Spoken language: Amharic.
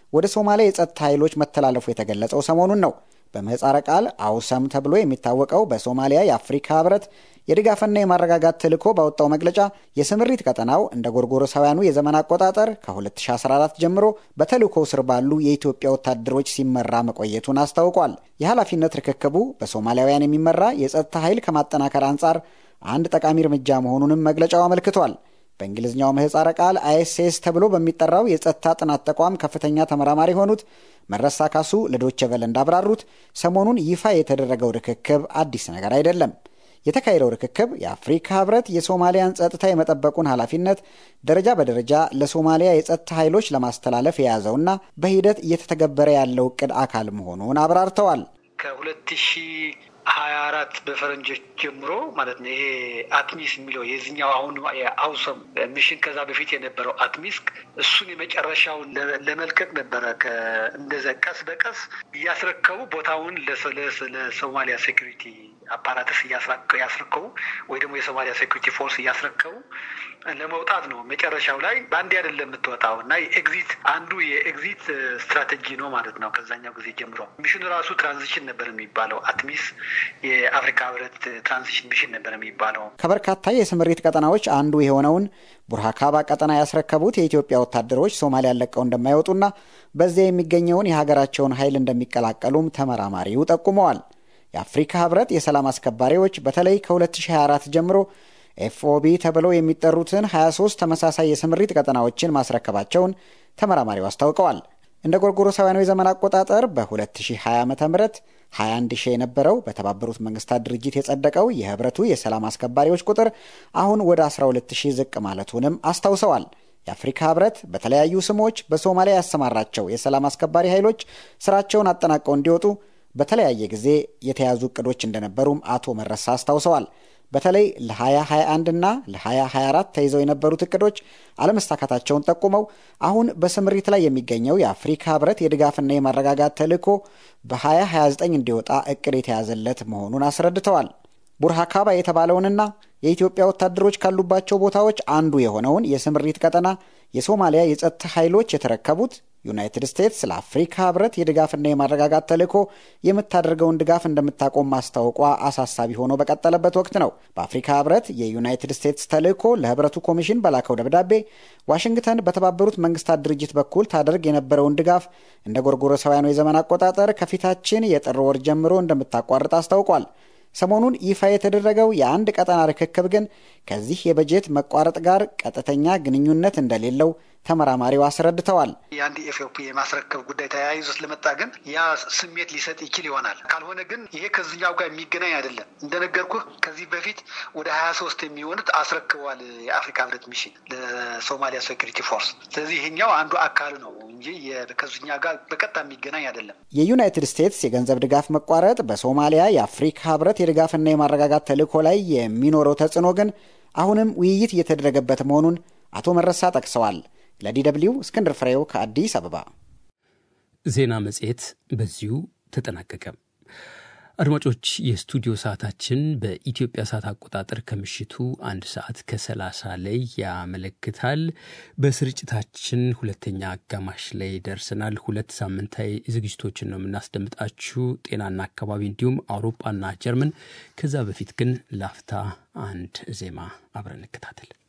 ወደ ሶማሊያ የጸጥታ ኃይሎች መተላለፉ የተገለጸው ሰሞኑን ነው። በምህፃረ ቃል አውሰም ተብሎ የሚታወቀው በሶማሊያ የአፍሪካ ህብረት የድጋፍና የማረጋጋት ተልዕኮ ባወጣው መግለጫ የስምሪት ቀጠናው እንደ ጎርጎሮሳውያኑ የዘመን አቆጣጠር ከ2014 ጀምሮ በተልዕኮው ስር ባሉ የኢትዮጵያ ወታደሮች ሲመራ መቆየቱን አስታውቋል። የኃላፊነት ርክክቡ በሶማሊያውያን የሚመራ የጸጥታ ኃይል ከማጠናከር አንጻር አንድ ጠቃሚ እርምጃ መሆኑንም መግለጫው አመልክቷል። በእንግሊዝኛው ምህፃረ ቃል አይኤስኤስ ተብሎ በሚጠራው የጸጥታ ጥናት ተቋም ከፍተኛ ተመራማሪ የሆኑት መረሳ ካሱ ለዶቼ ቬለ እንዳብራሩት ሰሞኑን ይፋ የተደረገው ርክክብ አዲስ ነገር አይደለም። የተካሄደው ርክክብ የአፍሪካ ህብረት የሶማሊያን ጸጥታ የመጠበቁን ኃላፊነት ደረጃ በደረጃ ለሶማሊያ የጸጥታ ኃይሎች ለማስተላለፍ የያዘውና በሂደት እየተተገበረ ያለው እቅድ አካል መሆኑን አብራርተዋል። ከሁለት ሺህ ሀያ አራት በፈረንጆች ጀምሮ ማለት ነው። ይሄ አትሚስ የሚለው የዚኛው አሁን የአውሰም ሚሽን ከዛ በፊት የነበረው አትሚስ እሱን የመጨረሻውን ለመልቀቅ ነበረ። እንደዚ ቀስ በቀስ እያስረከቡ ቦታውን ለሶማሊያ ሴኩሪቲ አፓራትስ እያስረከቡ ወይ ደግሞ የሶማሊያ ሴኩሪቲ ፎርስ እያስረከቡ ለመውጣት ነው። መጨረሻው ላይ በአንዴ አይደለም የምትወጣው እና የኤግዚት አንዱ የኤግዚት ስትራቴጂ ነው ማለት ነው። ከዛኛው ጊዜ ጀምሮ ሚሽኑ ራሱ ትራንዚሽን ነበር የሚባለው አትሚስ የአፍሪካ ህብረት ትራንዚሽን ሚሽን ነበር የሚባለው። ከበርካታ የስምሪት ቀጠናዎች አንዱ የሆነውን ቡርሃካባ ቀጠና ያስረከቡት የኢትዮጵያ ወታደሮች ሶማሊያን ለቀው እንደማይወጡና በዚያ የሚገኘውን የሀገራቸውን ኃይል እንደሚቀላቀሉም ተመራማሪው ጠቁመዋል። የአፍሪካ ህብረት የሰላም አስከባሪዎች በተለይ ከ2024 ጀምሮ ኤፍኦቢ ተብለው የሚጠሩትን 23 ተመሳሳይ የስምሪት ቀጠናዎችን ማስረከባቸውን ተመራማሪው አስታውቀዋል። እንደ ጎርጎሮሳውያኑ የዘመን አቆጣጠር በ2020 ዓ ም 21 ሺህ የነበረው በተባበሩት መንግስታት ድርጅት የጸደቀው የህብረቱ የሰላም አስከባሪዎች ቁጥር አሁን ወደ 12 ሺህ ዝቅ ማለቱንም አስታውሰዋል። የአፍሪካ ህብረት በተለያዩ ስሞች በሶማሊያ ያሰማራቸው የሰላም አስከባሪ ኃይሎች ስራቸውን አጠናቀው እንዲወጡ በተለያየ ጊዜ የተያዙ እቅዶች እንደነበሩም አቶ መረሳ አስታውሰዋል። በተለይ ለ2021 እና ለ2024 ተይዘው የነበሩት እቅዶች አለመሳካታቸውን ጠቁመው አሁን በስምሪት ላይ የሚገኘው የአፍሪካ ህብረት የድጋፍና የማረጋጋት ተልዕኮ በ2029 እንዲወጣ እቅድ የተያዘለት መሆኑን አስረድተዋል። ቡርሃካባ የተባለውንና የኢትዮጵያ ወታደሮች ካሉባቸው ቦታዎች አንዱ የሆነውን የስምሪት ቀጠና የሶማሊያ የጸጥታ ኃይሎች የተረከቡት ዩናይትድ ስቴትስ ለአፍሪካ ህብረት የድጋፍና የማረጋጋት ተልዕኮ የምታደርገውን ድጋፍ እንደምታቆም ማስታወቋ አሳሳቢ ሆኖ በቀጠለበት ወቅት ነው። በአፍሪካ ህብረት የዩናይትድ ስቴትስ ተልዕኮ ለህብረቱ ኮሚሽን በላከው ደብዳቤ ዋሽንግተን በተባበሩት መንግስታት ድርጅት በኩል ታደርግ የነበረውን ድጋፍ እንደ ጎርጎሮሳውያኑ የዘመን አቆጣጠር ከፊታችን የጥር ወር ጀምሮ እንደምታቋርጥ አስታውቋል። ሰሞኑን ይፋ የተደረገው የአንድ ቀጠና ርክክብ ግን ከዚህ የበጀት መቋረጥ ጋር ቀጥተኛ ግንኙነት እንደሌለው ተመራማሪው አስረድተዋል። የአንድ ኤፍኦፒ የማስረከብ ጉዳይ ተያይዞ ስለመጣ ግን ያ ስሜት ሊሰጥ ይችል ይሆናል። ካልሆነ ግን ይሄ ከዚኛው ጋር የሚገናኝ አይደለም። እንደነገርኩህ ከዚህ በፊት ወደ ሀያ ሶስት የሚሆኑት አስረክበዋል የአፍሪካ ህብረት ሚሽን ለሶማሊያ ሴኩሪቲ ፎርስ። ስለዚህ ይሄኛው አንዱ አካል ነው እንጂ ከዚኛ ጋር በቀጥታ የሚገናኝ አይደለም። የዩናይትድ ስቴትስ የገንዘብ ድጋፍ መቋረጥ በሶማሊያ የአፍሪካ ህብረት የድጋፍና የማረጋጋት ተልዕኮ ላይ የሚኖረው ተጽዕኖ ግን አሁንም ውይይት እየተደረገበት መሆኑን አቶ መረሳ ጠቅሰዋል። ለዲ ደብልዩ እስክንድር ፍሬው ከአዲስ አበባ። ዜና መጽሔት በዚሁ ተጠናቀቀ። አድማጮች፣ የስቱዲዮ ሰዓታችን በኢትዮጵያ ሰዓት አቆጣጠር ከምሽቱ አንድ ሰዓት ከሰላሳ ላይ ያመለክታል። በስርጭታችን ሁለተኛ አጋማሽ ላይ ደርሰናል። ሁለት ሳምንታዊ ዝግጅቶችን ነው የምናስደምጣችሁ፣ ጤናና አካባቢ እንዲሁም አውሮፓና ጀርመን። ከዛ በፊት ግን ላፍታ አንድ ዜማ አብረን እንከታተል።